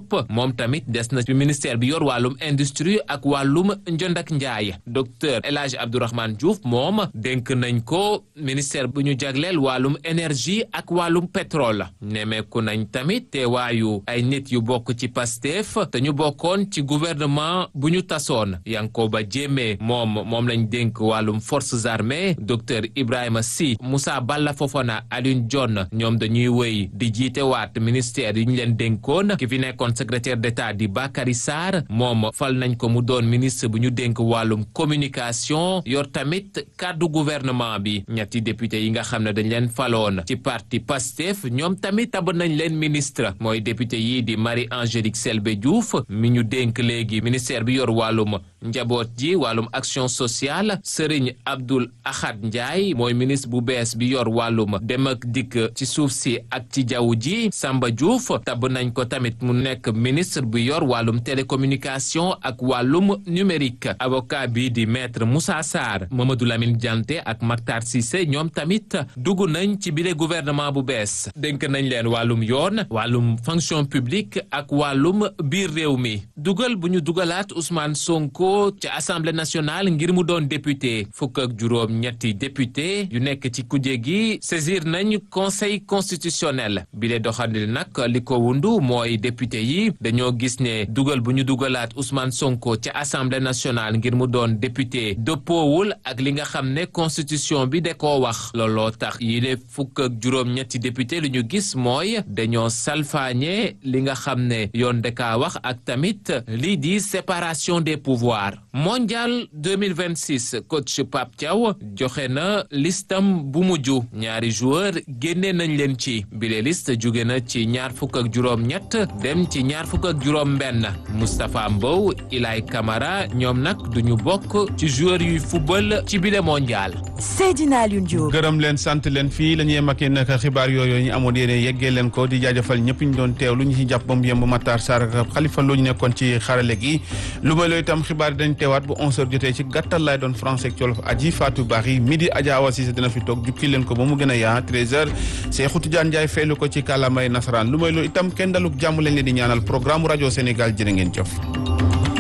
Diop moom tamit des na ci ministère bi yor wàllum industrie ak wàllum njënd ak njaay docteur El Hadj Abdourahmane Diouf moom dénk nañ ko ministère bu ñu jagleel wàllum énergie ak wàllum pétrole nemeeku nañ tamit teewaayu ay nit yu bokk ci Pastef te ñu bokkoon ci gouvernement bu ñu tasoon Yankoba Diémé moom moom lañ dénk wàllum forces armées docteur Ibrahima Sy Moussa Balla Fofana Alioune Dione ñoom dañuy wéy di jiite waat ministère yi ñu leen dénkoon ki fi nekkoon secrétaire d'État di Bakary Sarr moom fal nañ ko mu doon ministre bu ñu dénk wàllum communication yor tamit kàddu gouvernement bi ñetti député yi nga xam ne dañ leen faloon ci parti Pastef ñoom tamit tab nañ leen ministre mooy député yi di Marie Angélique Selbé Diouf mi ñu dénk léegi ministère bi yor wàllum njaboot ji wàllum action sociale Serigne Abdoul Ahad Ndiaye mooy ministre bu bees bi yor wàllum dem ak dikk ci suuf si ak ci jaww ji Samba Diouf tab nañ ko tamit mu nekk ministre bu yor wàllum télécommunication ak wàllum numérique avocat bi di maître Moussa Sarr Mamadou Lamine Dianté ak Mactar Cissé ñoom tamit dugg nañ ci bile gouvernement bu bees dénk nañ leen wàllum yoon wàllum fonction publique ak wàllum biir réew mi dugal bu ñu dugalaat Ousmane Sonko ci assemblée nationale ngir mu doon député fukk ak juróom ñetti député yu nekk ci kuje gi saisir nañ conseil constitutionnel bile doxandil nag li ko wundu mooy député yi dañoo gis ne dugal bu ñu dugalaat Ousmane Sonko ci assemblée nationale ngir mu doon député dëppoowul ak li nga xam ne constitution bi da koo wax looloo tax yile fukk ak juróom ñetti député lu ñu gis mooy dañoo salfaañe li nga xam ne yoon da kaa wax ak tamit lii di séparation des pouvoirs mondial 2026 coach Pape Thiaw joxe na listam bu mujj ñaari joueur génne nañ leen ci bile liste jóge na ci ñaar fukk ak juróom ñett dem ci ñaar fukk ak juróom benn Moustapha Mbow Ilay Camara ñoom nag duñu bokk ci joueur yuy football ci bile mondial Seydina Alioune Diop gërëm leen sant leen fii la ñuy makee nag xibaar yooyu ñu amoon yéene yeggee leen ko di jaajëfal ñëpp ñu doon teew lu ñu ci jàpp ba mu yemb Matar Sarr ak Khalifa lu ñu nekkoon ci xarale gi lu may looy itam xibaar dañ teewaat bu 11h jotee ci gàttal laay doon français ak Wolof aji Fatou Bari midi Adja Awa Cissé dina fi toog jukki leen ko ba mu gën a yaa 13h Cheikhou Tidiane Ndiaye feelu ko ci kàllaamay nasaraan lu may loolu itam kenn daluk jàmm lañ leen di ñaanal programme rajo Sénégal jërë ngeen jëf